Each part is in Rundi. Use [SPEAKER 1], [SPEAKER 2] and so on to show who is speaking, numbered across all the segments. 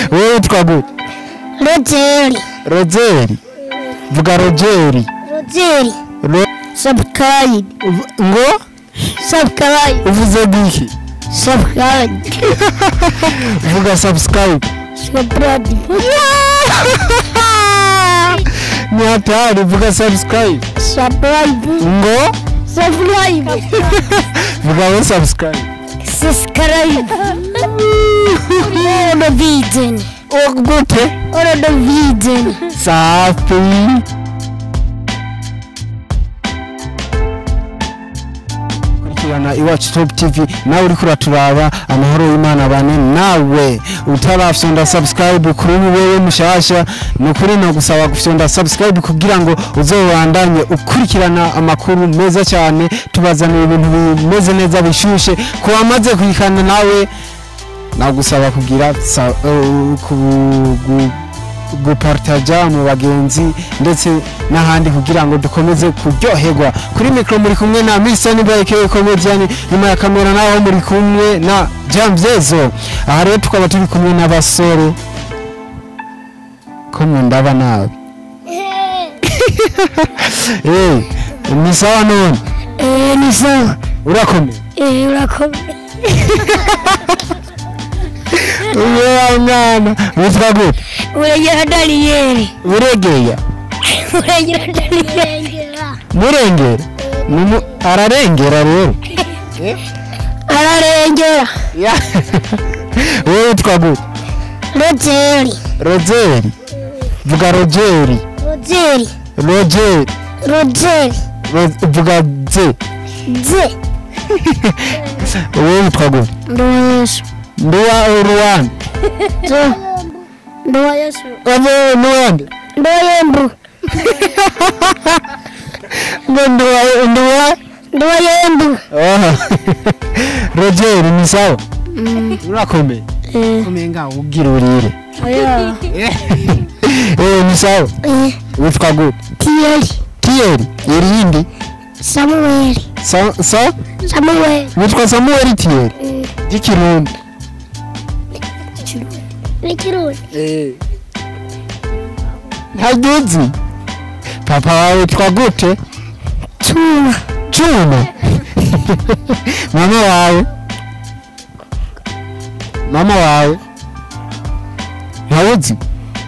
[SPEAKER 1] wowe witwa gute
[SPEAKER 2] Rogeri.
[SPEAKER 1] rozeri vuga rogeri
[SPEAKER 2] Rogeri.
[SPEAKER 1] Ro-
[SPEAKER 2] Subscribe.
[SPEAKER 1] uv- ngo
[SPEAKER 2] Subscribe.
[SPEAKER 1] uvuze bwiki
[SPEAKER 2] Subscribe.
[SPEAKER 1] vuga subscribe
[SPEAKER 2] Subscribe.
[SPEAKER 1] ni hatari vuga subscribe
[SPEAKER 2] Subscribe.
[SPEAKER 1] ngo
[SPEAKER 2] Subscribe.
[SPEAKER 1] vuga we subscribe
[SPEAKER 2] Subscribe. Oro video.
[SPEAKER 1] O- gute
[SPEAKER 2] Oro video.
[SPEAKER 1] safi kurikirana iwacu top tv nawe uriko uraturaba amahoro y'imana bane nawe utarafyonda subscribe kuri ubu wewe mushasha ni ukuri nagusaba gufyonda subscribe kugira ngo uzobandanye ukurikirana amakuru meza cyane tubazanira ibintu bimeze neza bishushe ku bamaze kuyikana nawe nagusaba kugira sa- uh, ku- gu- gupartaja mu bagenzi ndetse n'ahandi kugira ngo dukomeze kuryoherwa kuri mikoro muri kumwe na Mr. Nibayeke Comedian nyuma ya kamera naho muri kumwe na Jamzezo aha rero tukaba turi kumwe n'abasore ko ndaba nabi eh ni sawa none
[SPEAKER 2] Eh, ni sawa.
[SPEAKER 1] urakomeye
[SPEAKER 2] Eh, urakomeye.
[SPEAKER 1] uyo mwana witwa gute
[SPEAKER 2] Urengera Daniel.
[SPEAKER 1] uregeya
[SPEAKER 2] Urengera Daniel.
[SPEAKER 1] murengera Numu- ararengera rero
[SPEAKER 2] Ararengera.
[SPEAKER 1] wowe witwa gute
[SPEAKER 2] Rogeri.
[SPEAKER 1] rozeri vuga rogeri
[SPEAKER 2] Rogeri.
[SPEAKER 1] rogeri
[SPEAKER 2] Rogeri.
[SPEAKER 1] Ro- vuga ze
[SPEAKER 2] Ze.
[SPEAKER 1] wowe witwa gute
[SPEAKER 2] Ndoa Yesu.
[SPEAKER 1] nduwa ruwanda
[SPEAKER 2] Zo. Ndoa Yesu.
[SPEAKER 1] ave nuwande
[SPEAKER 2] Ndoa Yembu.
[SPEAKER 1] ngo nduwa nduwa
[SPEAKER 2] Ndoa Yembu.
[SPEAKER 1] Aha. rogeri ni sawa urakomeye
[SPEAKER 2] Eh.
[SPEAKER 1] komeye ngaho ubwira urire
[SPEAKER 2] Oya.
[SPEAKER 1] eh ni sawa
[SPEAKER 2] Eh.
[SPEAKER 1] witwa gute
[SPEAKER 2] Tieri.
[SPEAKER 1] tiyeri irindi
[SPEAKER 2] Samuel.
[SPEAKER 1] sa sa
[SPEAKER 2] Samuel.
[SPEAKER 1] witwa samuel tiyeri ry'ikirundi
[SPEAKER 2] Nikirudi.
[SPEAKER 1] ntagizi papa wawe witwa gute
[SPEAKER 2] Chuma.
[SPEAKER 1] Chuma mama wawe mama wawe ntawuzi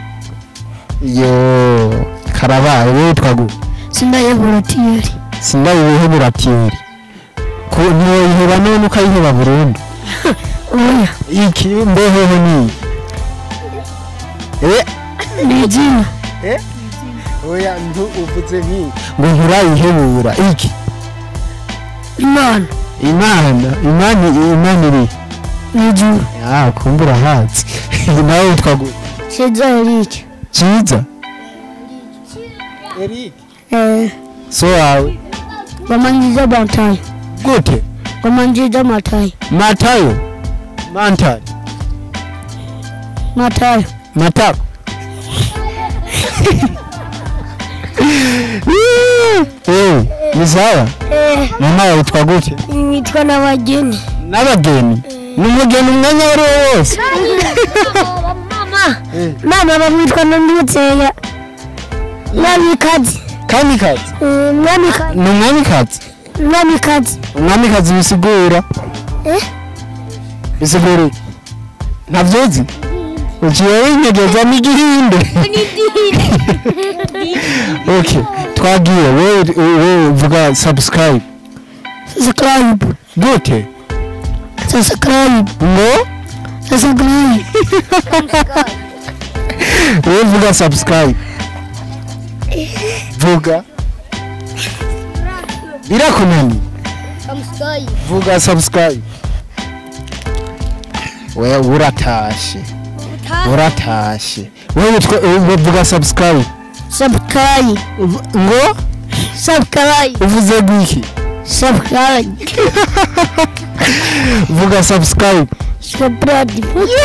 [SPEAKER 1] yo karabaye wowe witwa gute
[SPEAKER 2] Sindayebura Tieri.
[SPEAKER 1] sindayibihebura tiyeri ko ntiwoyiheba none ukayiheba burundu
[SPEAKER 2] Oya.
[SPEAKER 1] iki mbeheho niyi eh
[SPEAKER 2] Ni jina.
[SPEAKER 1] oya ntu uvuze nk'iyi ngo nturayihebura iki
[SPEAKER 2] Imana.
[SPEAKER 1] imana imana imana iri
[SPEAKER 2] Ni juu.
[SPEAKER 1] ah kumbura hatsi nawe witwa gute
[SPEAKER 2] Shiza Eric.
[SPEAKER 1] cyiza eric
[SPEAKER 2] Eh.
[SPEAKER 1] so wawe
[SPEAKER 2] Wamanjiza Matayo.
[SPEAKER 1] gute
[SPEAKER 2] Wamanjiza Matayo.
[SPEAKER 1] matayo mantari
[SPEAKER 2] Matayo.
[SPEAKER 1] matako eh ni sawa
[SPEAKER 2] Eh.
[SPEAKER 1] mama wawe witwa gute
[SPEAKER 2] Nitwa n'abageni.
[SPEAKER 1] n'abageni ni umugeni umwanya uwo ari wo wose
[SPEAKER 2] Mama. Mama bamwitwa Nandutseya. Mwamikazi.
[SPEAKER 1] kamikazi
[SPEAKER 2] Eh, Mwamikazi.
[SPEAKER 1] ni umwamikazi
[SPEAKER 2] Mwamikazi.
[SPEAKER 1] umwamikazi bisigura
[SPEAKER 2] Eh?
[SPEAKER 1] bisigura iki? ntabyuzi uciye winyegeza n'igihinde okay twagiye wowe wowe vuga subscribe
[SPEAKER 2] Subscribe.
[SPEAKER 1] gute
[SPEAKER 2] Subscribe.
[SPEAKER 1] ngo
[SPEAKER 2] Subscribe.
[SPEAKER 1] wowe vuga subscribe vuga birakunani vuga subscribe wewe uratashe uratashe wowe witwa wowe vuga subscribe
[SPEAKER 2] Subscribe.
[SPEAKER 1] Uv- ngo
[SPEAKER 2] Subscribe.
[SPEAKER 1] uvuze gwiki
[SPEAKER 2] Subscribe.
[SPEAKER 1] vuga subscribe
[SPEAKER 2] Subscribe.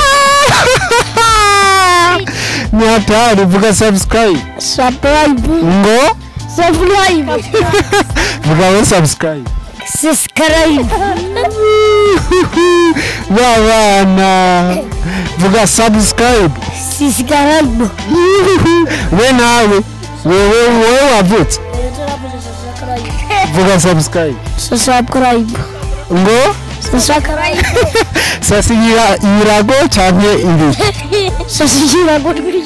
[SPEAKER 1] ni hatari vuga subscribe
[SPEAKER 2] Subscribe.
[SPEAKER 1] ngo
[SPEAKER 2] Subscribe.
[SPEAKER 1] vuga we subscribe
[SPEAKER 2] Subscribe.
[SPEAKER 1] babana vuga subscribe
[SPEAKER 2] subscribe
[SPEAKER 1] we nawe wewe wewe wavutse vuga subscribe
[SPEAKER 2] subscribe
[SPEAKER 1] ngo
[SPEAKER 2] subscribe
[SPEAKER 1] sasa ira- irago canke ibiki
[SPEAKER 2] subscribe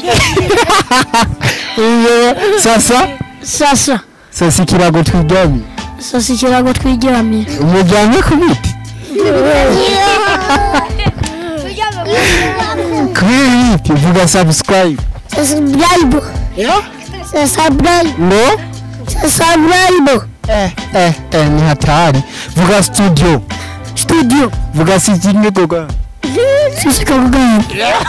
[SPEAKER 1] iyo sasa
[SPEAKER 2] sasa
[SPEAKER 1] sasa ikirago twiryamye
[SPEAKER 2] sasa ikirago twiryamiye
[SPEAKER 1] umuryamye ku biti kuri biti vuga subscribe
[SPEAKER 2] subscribe subscribe
[SPEAKER 1] ngo
[SPEAKER 2] subscribe
[SPEAKER 1] eh eh eh ni hatari vuga studio
[SPEAKER 2] studio
[SPEAKER 1] vuga sijinge goga
[SPEAKER 2] sasa kagugana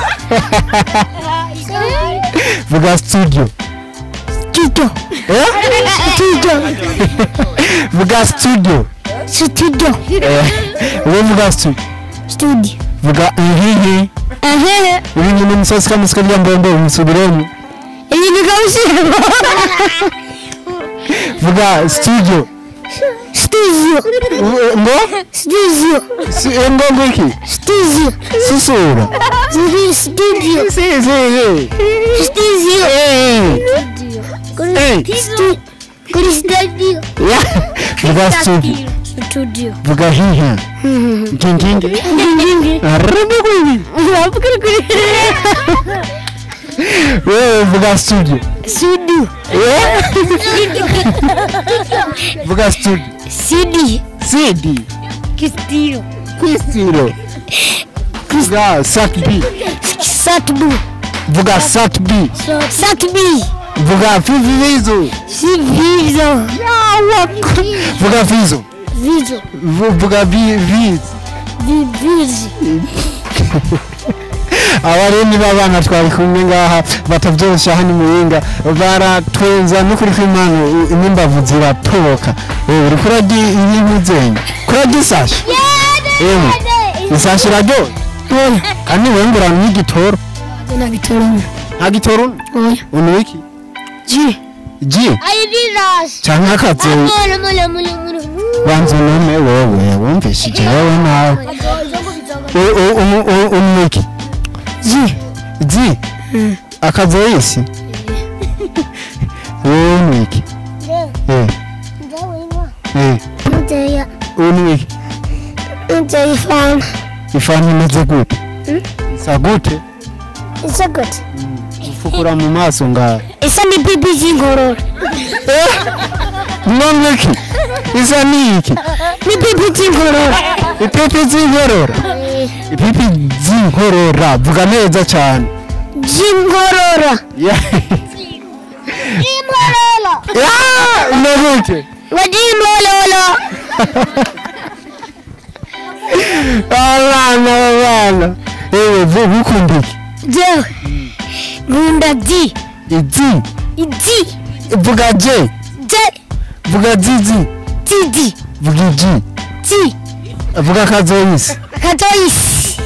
[SPEAKER 1] vuga studio
[SPEAKER 2] studio
[SPEAKER 1] eh
[SPEAKER 2] studio
[SPEAKER 1] vuga studio
[SPEAKER 2] studio
[SPEAKER 1] eh we vuga studio
[SPEAKER 2] studio
[SPEAKER 1] vuga ihihi
[SPEAKER 2] ehehe
[SPEAKER 1] ibi nyine musozi kamusika rya mbombo musubiremo
[SPEAKER 2] iyi ni kabusibo
[SPEAKER 1] vuga studio
[SPEAKER 2] studio
[SPEAKER 1] U- ngo
[SPEAKER 2] studio
[SPEAKER 1] Si- eh, ngo ngo iki
[SPEAKER 2] studio
[SPEAKER 1] susura
[SPEAKER 2] studio studio
[SPEAKER 1] si si si
[SPEAKER 2] studio
[SPEAKER 1] eh eh
[SPEAKER 2] Stu- kuri studio
[SPEAKER 1] ya vuga studio
[SPEAKER 2] studio
[SPEAKER 1] vuga hihi ngingingi arebe kwibi wewe vuga studio
[SPEAKER 2] studio
[SPEAKER 1] Eh? vuga studio
[SPEAKER 2] studio
[SPEAKER 1] cd
[SPEAKER 2] studio
[SPEAKER 1] kwistiro vuga satb
[SPEAKER 2] satbu
[SPEAKER 1] vuga satb
[SPEAKER 2] satbi
[SPEAKER 1] vuga fivivizo
[SPEAKER 2] si vizo
[SPEAKER 1] vuga vizo
[SPEAKER 2] vizo
[SPEAKER 1] Vu- vuga vi- viz
[SPEAKER 2] vi vizi
[SPEAKER 1] abarundi b'abana twari kumwe ngaha batabyoroshya hano muyinga baratwenza n'ukuri kw'imana u- n'imbavu ziratoboka Eh, uriko urarya ibintu zenye kurarya isashi ewe isashi iraryoha
[SPEAKER 2] oya
[SPEAKER 1] kandi wewe ngo uranywa igitoro
[SPEAKER 2] nagitorana
[SPEAKER 1] nta gitoro
[SPEAKER 2] oya
[SPEAKER 1] unywa iki
[SPEAKER 2] ji
[SPEAKER 1] ji
[SPEAKER 2] ayiriras
[SPEAKER 1] canke akazeyi
[SPEAKER 2] mule mule mule mule
[SPEAKER 1] banza unome wewe wumvishije wewe nawe U- u- u- u- unywa iki
[SPEAKER 2] ji
[SPEAKER 1] ji akazoyisi wewe unywa iki Eh, eh,
[SPEAKER 2] nteya
[SPEAKER 1] unywa iki
[SPEAKER 2] nteya ifana
[SPEAKER 1] ifani imeze gute isa gute
[SPEAKER 2] isa gute
[SPEAKER 1] ufukura mu maso ngaho
[SPEAKER 2] isa ni bibi z'inkorora
[SPEAKER 1] none iki isa ni iki
[SPEAKER 2] ni bibi z'inkorora
[SPEAKER 1] ipipi z'inkorora ipipi z'inkorora vuga neza cyane
[SPEAKER 2] z'inkorora
[SPEAKER 1] Ya-
[SPEAKER 2] z'inkorora
[SPEAKER 1] Ya, umeze
[SPEAKER 2] ngo z'inkorora
[SPEAKER 1] abana abana ewe vuba ukunda iki
[SPEAKER 2] jewe nkunda di
[SPEAKER 1] izi
[SPEAKER 2] idi
[SPEAKER 1] vuga je
[SPEAKER 2] je
[SPEAKER 1] vuga zizi
[SPEAKER 2] didi
[SPEAKER 1] vuga iji
[SPEAKER 2] di
[SPEAKER 1] vuga kazoyisi
[SPEAKER 2] katoyisi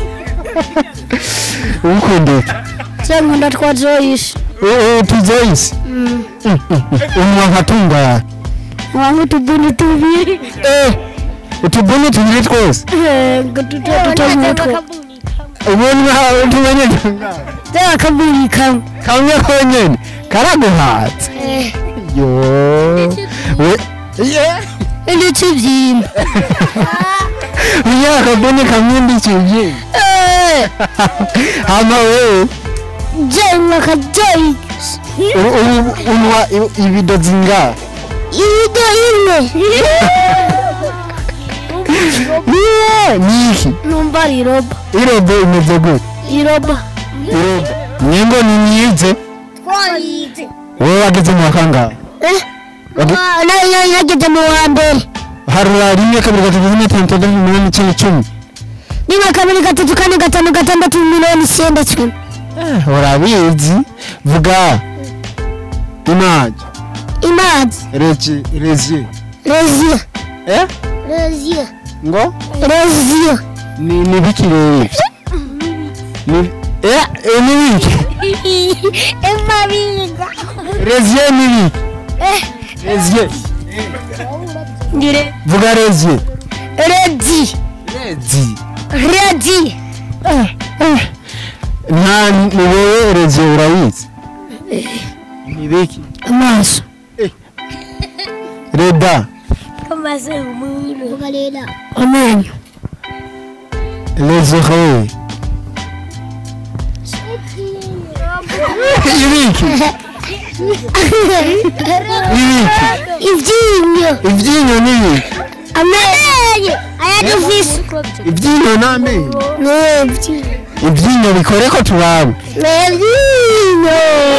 [SPEAKER 1] ukunda iki
[SPEAKER 2] je nkunda twa joyisi
[SPEAKER 1] Eh, eh, tuzoyisi unywa nka tunga
[SPEAKER 2] wangu utubuni tubiri
[SPEAKER 1] utubuni tubiri twose
[SPEAKER 2] ngo tutatu mutwe
[SPEAKER 1] ubundi tumenye tunga
[SPEAKER 2] je akabuni kamwe
[SPEAKER 1] kamwe konyene karaguhatse yo we ye
[SPEAKER 2] ndetse byimba
[SPEAKER 1] unywa akabuni kamwe ndikivye hama wewe
[SPEAKER 2] je nkaka joyisi
[SPEAKER 1] u- u- unywa i- ibido zingahe
[SPEAKER 2] ibido imwe
[SPEAKER 1] Ye, ni iki
[SPEAKER 2] numva ari iroba
[SPEAKER 1] irobo imeze gute
[SPEAKER 2] iroba
[SPEAKER 1] irobo nyengo ni myize
[SPEAKER 2] twayize
[SPEAKER 1] wowe wageze mu wa kangahe Wage-
[SPEAKER 2] nageze mu wa mbere
[SPEAKER 1] harura rimwe kabiri gatatu kane gatanu gatandatu umunani icyenda icumi
[SPEAKER 2] rimwe kabiri gatatu kane gatanu gatandatu mirongo icyenda cumi
[SPEAKER 1] urabizi vuga imaji
[SPEAKER 2] imazi
[SPEAKER 1] regi rezi
[SPEAKER 2] reziyo
[SPEAKER 1] eh
[SPEAKER 2] reziyo
[SPEAKER 1] ngo
[SPEAKER 2] reziyo
[SPEAKER 1] ni ni biki rero ni eh eh, ni biki
[SPEAKER 2] emabiga
[SPEAKER 1] reziye ni biki reziye
[SPEAKER 2] ngire
[SPEAKER 1] vuga reziye
[SPEAKER 2] redi
[SPEAKER 1] rezi
[SPEAKER 2] redi
[SPEAKER 1] nta ni wowe rezi urayizi ni biki
[SPEAKER 2] amaso
[SPEAKER 1] reda
[SPEAKER 2] amenyo
[SPEAKER 1] les oreilles ibiki ibiki
[SPEAKER 2] ibyinyo
[SPEAKER 1] ibyinyo ni ibiki
[SPEAKER 2] amenyo ayadufise
[SPEAKER 1] ibyinyo ni amenyo
[SPEAKER 2] nebyi
[SPEAKER 1] ibyinyo bikore ko turabe
[SPEAKER 2] nebyinyo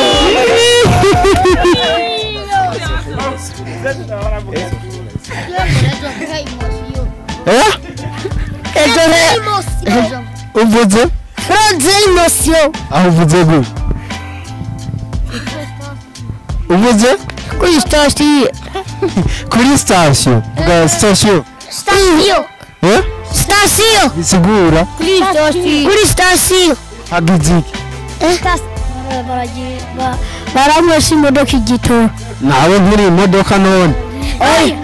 [SPEAKER 1] eh uvuze
[SPEAKER 2] froze emosiyo
[SPEAKER 1] aho uvuze gute uvuze
[SPEAKER 2] kuri sitasiyo
[SPEAKER 1] kuri sitasiyo bwa sitasiyo
[SPEAKER 2] sitasiyo
[SPEAKER 1] eh
[SPEAKER 2] sitasiyo
[SPEAKER 1] bisigura
[SPEAKER 2] kuri sitasiyo kuri sitasiyo
[SPEAKER 1] hagize iki
[SPEAKER 2] baramwesa imodoka igitora
[SPEAKER 1] nawe nkuri imodoka none eh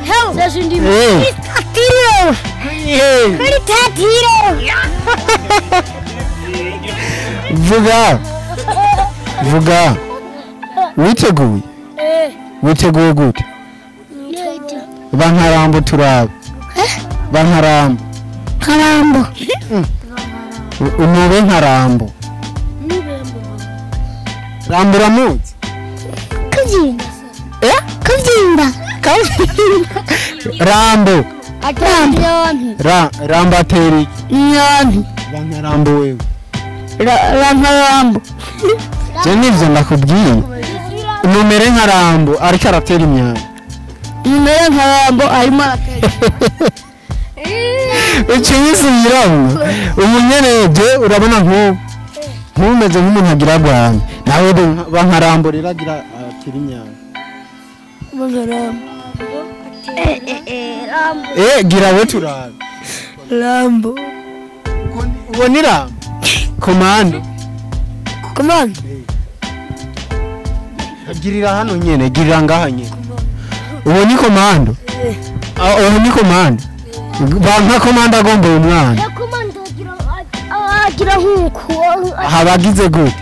[SPEAKER 2] tatiro
[SPEAKER 1] Eh,
[SPEAKER 2] kuri tatiro
[SPEAKER 1] vuga vuga witeguye witeguye gute bankarambo turabe bankarambo
[SPEAKER 2] karambo
[SPEAKER 1] umube nkarambo rambo uramuzi
[SPEAKER 2] kabyimba
[SPEAKER 1] eh
[SPEAKER 2] kabyimba
[SPEAKER 1] rambo
[SPEAKER 2] rambo
[SPEAKER 1] Ra, rambo atera iki
[SPEAKER 2] nyoni
[SPEAKER 1] bankarambo wewe
[SPEAKER 2] rankarambo
[SPEAKER 1] je nivyo ndakubwiye umumere nka rambo ariko aratera imyanda
[SPEAKER 2] nimero nkarambo arimo
[SPEAKER 1] ucinyisubiramo umunyereje urabona nk'ubu ntumeze nk'umuntu agira rwanda nawe bankarambo rero agira atera imyanda eh gira we turabe
[SPEAKER 2] rambo
[SPEAKER 1] uwo ni rambo komando
[SPEAKER 2] komanda
[SPEAKER 1] girira hano nyene girira ngaha nyene uwo ni komando Ah, uwo ni komando banka komando agomboye umwana
[SPEAKER 2] agira nk'uko
[SPEAKER 1] habagize gute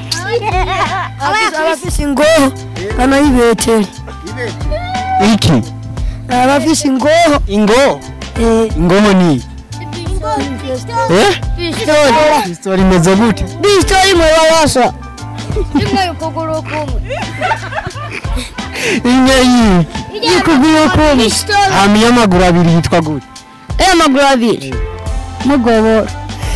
[SPEAKER 2] abafise ingoho banayibetera
[SPEAKER 1] iki
[SPEAKER 2] abafise ingoho
[SPEAKER 1] ingo ingoho ni iki? eh pistori imeze gute
[SPEAKER 2] bistori mu babasha
[SPEAKER 1] imwe yiki
[SPEAKER 2] ikuguru kumwe
[SPEAKER 1] hama iy'amaguru abiri yitwa gute
[SPEAKER 2] amaguru abiri mugobora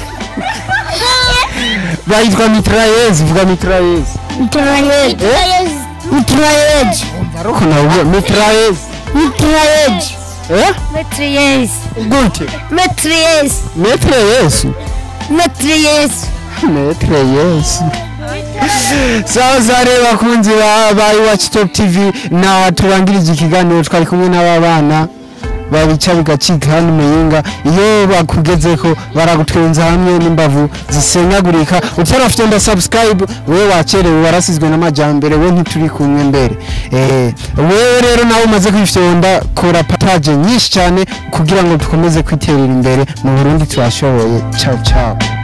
[SPEAKER 1] bayitwa mitrayezi vuga mitrayezi
[SPEAKER 2] mitrayeji mitrayeji
[SPEAKER 1] ariko nawe mitrayezi
[SPEAKER 2] mitrayeji
[SPEAKER 1] eh
[SPEAKER 2] metriyezi
[SPEAKER 1] gute
[SPEAKER 2] metriyezi
[SPEAKER 1] metre yesu
[SPEAKER 2] metriyezi
[SPEAKER 1] metre yesu sawa sare bakunzi ba ba iwacu top tv na turangirije ikiganiro twari kumwe n'aba bana babica bigacika hano muyinga iyo bakugezeko baragutwenza hamwe n'imbavu zisenyagurika utarafite nda subscribe wewe wacerewe warasizwe n'amajyambere we ntituri kumwe mbere eh wewe rero nawe umaze kwifyonda kora pataje nyinshi cyane kugira ngo dukomeze kwiterera imbere mu Burundi turashoboye ciao ciao